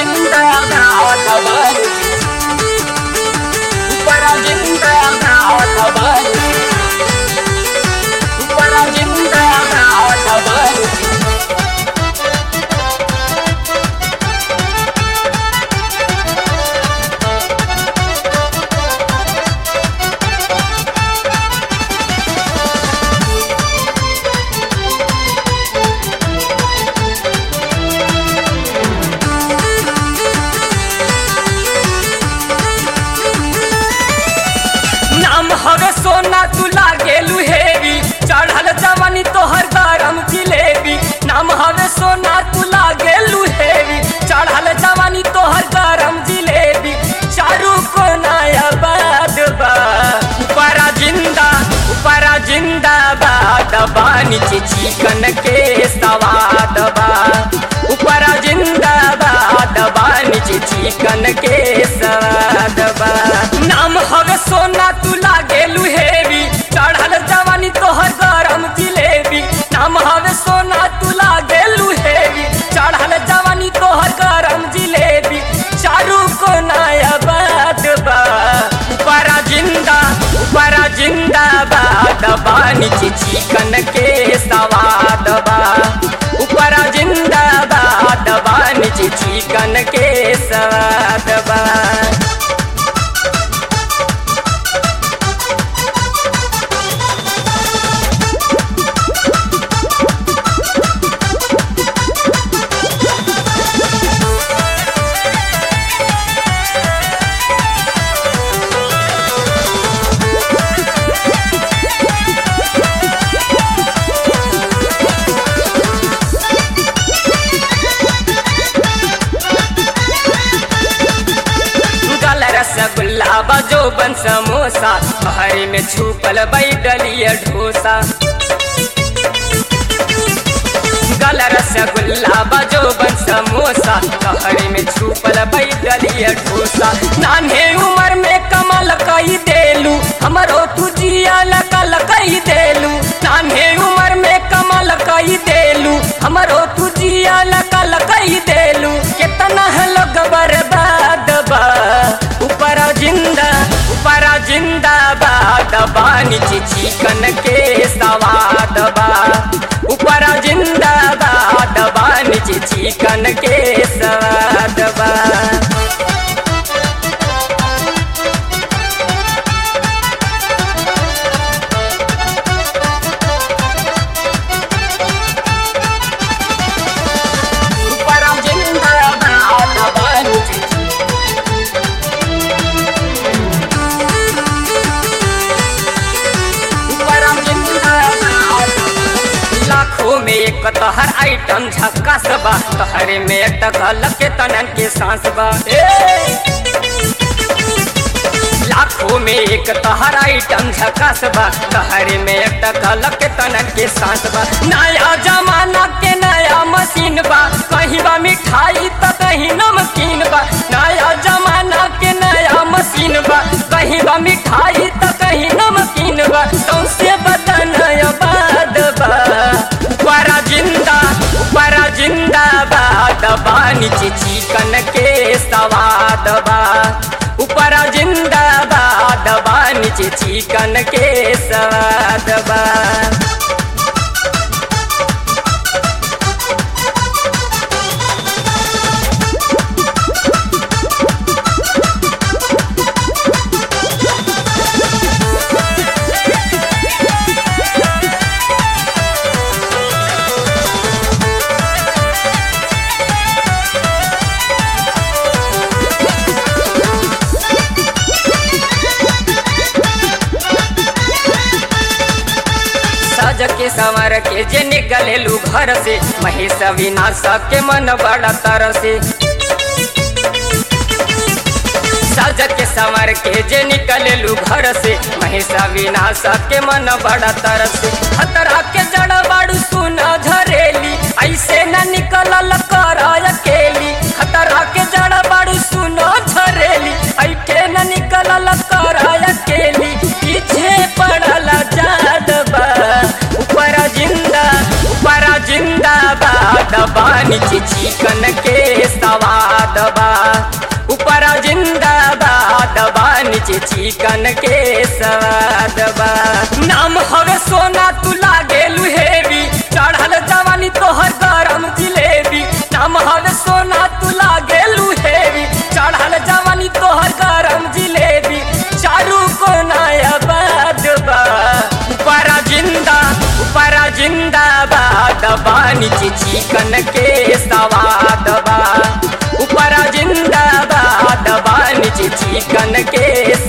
जिंदाबाद भारत ऊपर जिंदाबाद भारत ऊपर जिंदाबाद भारत नाम हवे सोना तू लागेलू हेवी चढ़ल जवानी तोहर गरम जिलेबी नाम हवे सोना तू लागेलू हेवी चढ़ल जवानी तोहर गरम जिलेबी चारू को नायाबाद बा ऊपरा जिंदा ऊपरा जिंदाबाद बा नीचे चिकन के सवाद बा ऊपरा जिंदाबाद बा नीचे चिकन के सवाद बा नाम हवे सोना तू लागेलू हेवी चढ़ल जवानी तोहर गरम जिलेबी नाम हवे सोना तू लागेलू हेवी चढ़ल जवानी तोहर गरम जिलेबी चारू को नायाबाद बा ऊपरा जिंदा ऊपरा जिंदाबाद बा नीचे चिकन के सवाद बा ऊपरा जिंदाबाद बा नीचे चिकन के सवाद बा गल रसगुल्ला बजो बन समोसा हरी में छुपल बैडलिया ढोसा गल रसगुल्ला बजो बन समोसा हरी में छुपल बैडलिया ढोसा नान्हे उम्र में कमल कई देलू हमरो तू जिया लकल कई देलू नान्हे उम्र में कमल कई देलू हमरो तू जिया लकल कई देलू कितना लोग बर्बाद बा ऊपर जिंदा ऊपर जिंदाबाद बा नीचे चिकन के सवाद बा ऊपर जिंदाबाद बा नीचे चिकन के सवाद बा ऊपर जिंदाबाद बा नीचे लाखों में एक तहर आइटम झक्कास बा तहरे में टकल के तनन के सांस बा ए! लाखों में एक तहर आइटम झकास बा तहरे में टकल के तनन के सांस बा नया जमाना के नया मशीन बा कहीं बा मिठाई तो कहीं नमकीन बा नया जमाना के नया मशीन बा कहीं बा मिठाई तो कहीं नमकीन बा सौसे बदन बाद बा ऊपरा जिंदा ऊपरा जिंदाबाद बा नीचे चिकन के सवाद बा ऊपरा जिंदाबाद बा नीचे चिकन के सवाद बा सज के संवर के जे निकलेलू घर से महेश विनाश के मन बड़ा तरसे सज के संवर के जे निकलेलू घर से महेश विनाश के मन बड़ा तरसे खतरा के जड़ बाड़ू सुना झरेली ऐसे न निकलल कर अकेली खतरा के जड़ बाड़ू सुना झरेली ऐसे न निकलल कर अकेली पीछे पड़ल जाद बा ऊपर जिंदा ऊपर जिंदाबाद जिंदाबाद बा नीचे चिकन के सवाद बा ऊपर जिंदाबाद बा नीचे चिकन के सवाद बा नाम हवे सोना तू लागे लुहेवी चढ़ल जवानी तोहर गरम जिलेबी नाम हवे सोना तू लागे लुहेवी चढ़ल जवानी तोहर गरम जिलेबी चारू को नया बाद बा ऊपर जिंदा ऊपर जिंदाबाद बा नीचे चिकन के सवाद बा ऊपर जिंदाबाद बा नीचे चिकन के